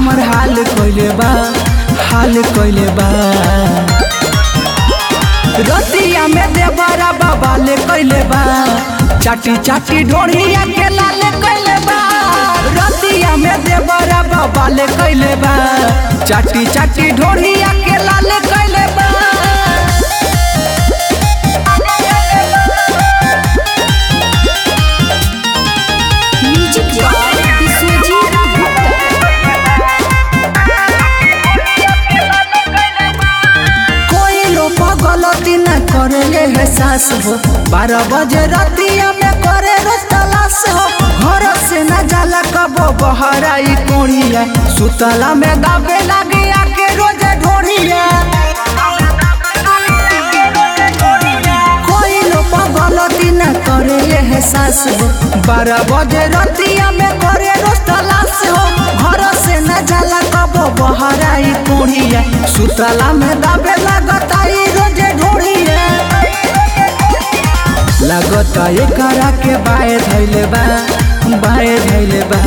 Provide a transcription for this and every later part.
हमर हाल कइले बा हाल कइले बा रतिया में देवरा बाबा ले कइले बा चाटी चाटी ढोढ़िया के लाले कइले बा रतिया में देवरा बाबा ले कइले बा चाटी चाटी ढोढ़िया के लाले कइले बा म्यूजिक बाय विश्वजीत गुप्ता कोई लोग गलती न करे ये एहसास हो बारह बजे रतिया में करे रोज तलाश हो घर से न जाला कबो बहराई कोड़िया सुतला में दाबे लागे आके रोज ढोड़िया कोई लोग गलती न करे ये एहसास हो बारह बजे रतिया में करे रोज तलाश हो घर से न जाला कबो बहराई कोड़िया सुतला में दाबे लगता ई रोजे ढोड़िया लगता एकरा के बाए धैले बा बाए धैले बा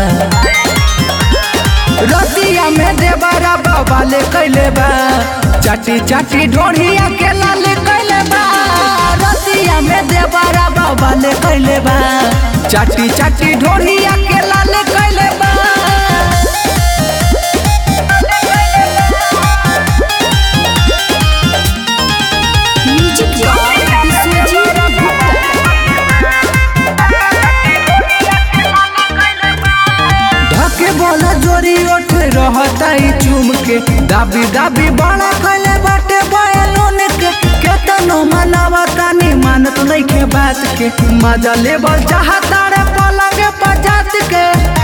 रतिया में देवरा बाबा ले कैले बा चाटी चाटी ढोढ़िया के लाले कैले बा रतिया में देवरा बाबा ले कैले बा चाटी चाटी ढोढ़िया के लाले कैले बा म्यूजिक बाय विश्वजीत गुप्ता ढके बोला जोरी उठ रहता ही चूम के दाबी दाबी बड़ा कैले बाटे बयलून के केतनो मनावा तानी मानत नहीं के बात के मजा लेबल चाहता रे पलंग पजात के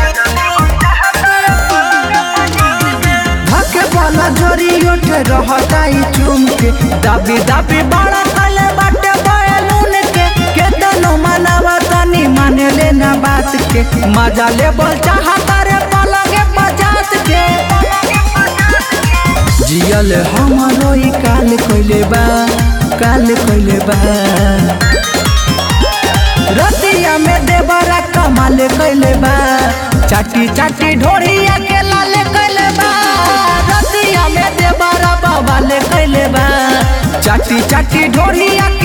ढके बोला जोरी उठ रहता ही चूम के दाबी दाबी बड़ा कैले बाटे बयलून के केतनो मनावा तानी माने लेना बात के मजा लेबल चाहता रे पलंग पजात के जियल हमारो ई काल कइले बा काल कइले बा रतिया में देवरा कमाल कइले बा चाटी चाटी ढोढ़िया के लाल कइले बा रतिया में देवरा बाबा ले कइले बा चाटी चाटी ढोढ़िया के